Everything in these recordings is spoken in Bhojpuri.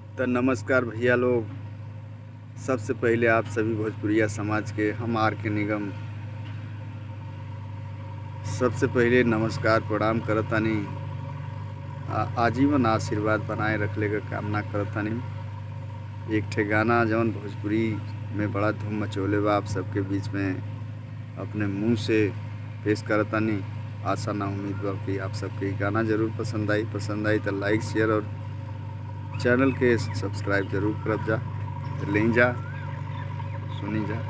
तो नमस्कार भैया लोग सबसे पहले आप सभी भोजपुरिया समाज के हम आर के निगम सबसे पहले नमस्कार प्रणाम करतानी आ- आजीवन आशीर्वाद बनाए रखले का कामना करतानी एक ठे गाना जौन भोजपुरी में बड़ा धूम मचोले बा आप सबके बीच में अपने मुंह से पेश करतानी आशा ना उम्मीद बा कि आप सबके ई गाना जरूर पसंद आई पसंद आई तो लाइक शेयर और चैनल के सब्सक्राइब जरूर करब जा तो ले जा सुनी जा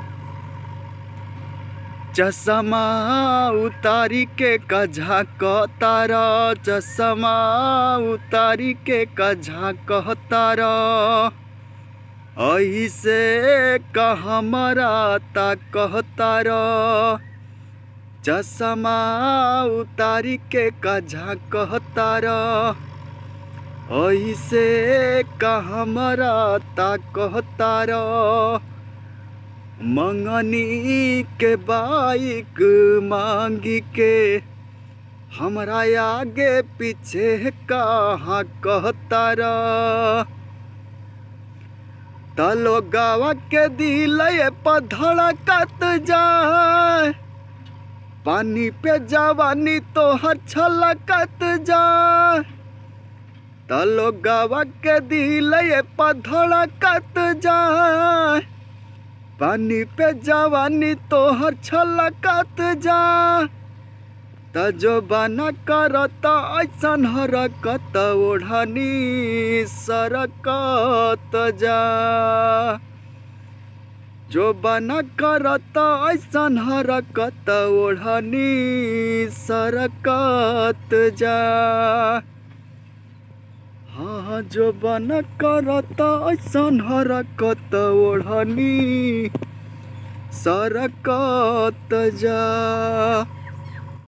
चश्मा उतारी के कझा तारा चश्मा उतारी के कझा तारा ऐसे कहमरा ता कहतारा चश्मा उतारी के कझा कहतारा ऐसे कहमरा ता कहतारा मंगनी के बाइक मांगी के हमरा आगे पीछे कहाँ कहतारा तलो गावा के दिल पधड़कत जाए पानी पे जवानी तो हर छलकत जाए तलो गावा के दिल पधड़कत जाए पानी पे जवानी तो हर छलकत जाए त जो बना करत ऐसन हरकत ओढ़नी सरकत जा जो बना करत ऐसन हरकत ओढ़नी सरकत जा हाँ जो बना करत ऐसन हरकत ओढ़नी सरकत जा